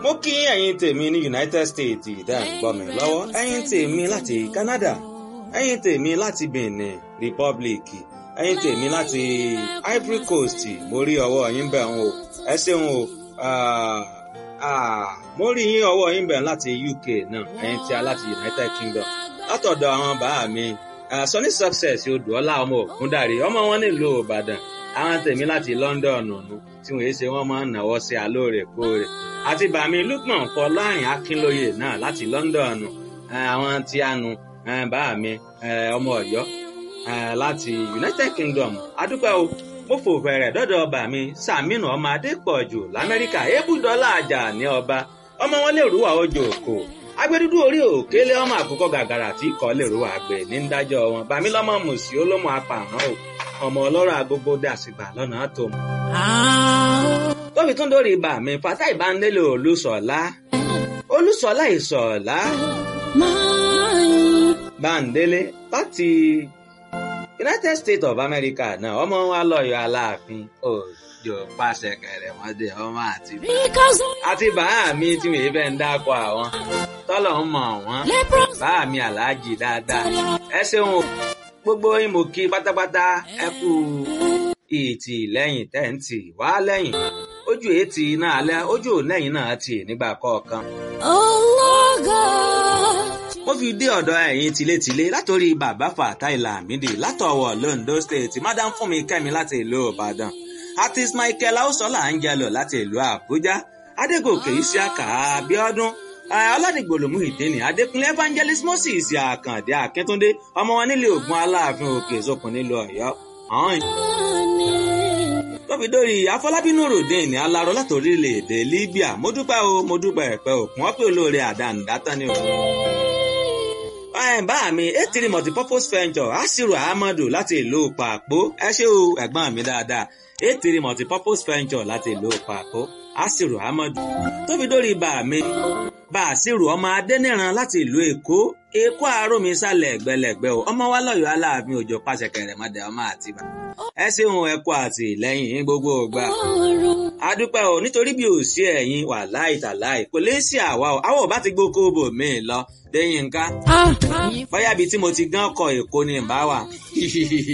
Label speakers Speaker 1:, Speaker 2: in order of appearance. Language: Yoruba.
Speaker 1: mo kí ẹ̀yin tèmi ní United States ìdá ìgbọ́ mi lọ́wọ́ ẹ̀yin tèmi láti Canada ẹ̀yin tèmi láti Benin Republic ẹ̀yin tèmi láti Ivory Coast mo rí ọwọ́ yín bẹ̀ ń o ẹ ṣeun o mo rí yín ọwọ́ yín bẹ̀ láti UK náà ẹ̀yin tí a láti United Kingdom látọ̀dọ̀ àwọn bàá mi Sunny Success odùọ́lá ọmọ ògúndàrí ọmọ wọn nílùú Ìbàdàn àwọn tèmi láti London nùnú tí wọ́n ṣe wọ́n máa ń náwó sí alóòrèkóòrè àti bàmí Lukman Fọlárin Akínlóye náà láti London àwọn tí a nu bàmí ọmọ Ọ̀yọ́ láti United Kingdom adúpẹ́ o mo fò fẹ̀rẹ̀ dọ́dọ̀ ọba mi Sàmínú ọmọ Adépọ̀jù l'Amẹ́ríkà ebúdọ́lá àjà ní ọba ọmọ wọn lè rúwà ojú òkò agbẹdúdú orí òkèlè ọmọ àkókò gàgàrà tí kò lè rúwà àgbẹ̀ ní dájọ́ wọn bàmí lọ́mọ mùsí olómọ apààrọ̀ o ọmọ ọlọ́rọ̀ agogo dàsìgbà lọ́nà tó mọ̀. tóbi tún dórí ibà mi fata ìbánilé olùsọ̀lá olùsọ̀lá ìsọ̀lá báńdélé láti United States of America náà ọmọ wa lọ́yọ̀ aláàfin òjò pàṣẹ kẹrẹ wọn dé ọmọ àti bàá àti bàá mi tí mi fẹ́ ń dákọ̀ àwọn tọ́lọ̀ ń mọ̀ wọ́n bàá mi aláàjì dáadáa ẹ ṣeun o gbogbo yín mo kí pátápátá ẹ kú ìtì lẹ́yìn tẹ́ǹtì wá lẹ́yìn ojú ètì iná alẹ́ ojú lẹ́yìn náà ti nígbà kọ̀ọ̀kan. mo fi dé ọ̀dọ̀ ẹ̀yin tilétilé látòrí bàbá Fatai Lamidi látọ̀wọ̀ Londo State madam Fúnmi Kẹ́mi láti ìlú Ìbàdàn artist Michael Ausola Angelo láti ìlú Àbújá Adégòkè Isiaka Abíọ́dún aládìgbòlòmù ìdíni adékúnlé evangelist moses àkàndé akíntúndé ọmọ wọn nílé ògùn aláàfin òkè ìsopọ̀ nílùú ọ̀yọ́ ọ̀hún. tóbi dórí afọlábínú ròdìn ní aláró láti orílẹ̀-èdè libya mo dúpẹ́ o mo dúpẹ́ ẹ̀pẹ́ òkun wọ́n pè olóore àdánidátán ni o. bá mi etiri multipurpose venture asiru ahmadu láti ìlú pàpó ẹ ṣé o ẹ̀gbọ́n mi dáadáa etiri multipurpose venture láti ìlú pàpó asiru ahmadu tóbi dórí bá mi bàṣírù ọmọ adẹ́nìran láti ìlú èkó èkó àárọ̀mí sálẹ̀ ẹ̀gbẹ́lẹ̀gbẹ́ o ọmọ wa lọ́yọ̀ọ́ aláàfin òjò pàṣẹ kẹrẹ̀mọdé ọmọ àtibá ẹ ṣeun ẹkọ àti ìlẹ́yìn gbogbo ògbà adúpẹ́ o nítorí bí ò sí ẹ̀yin wà láì tàláì kò lè sí àwa o àwọn ò bá ti gbókó bò mí lọ lẹ́yìn nǹkan bóyá ibi tí mo ti gán kọ èkó ni ìbá wà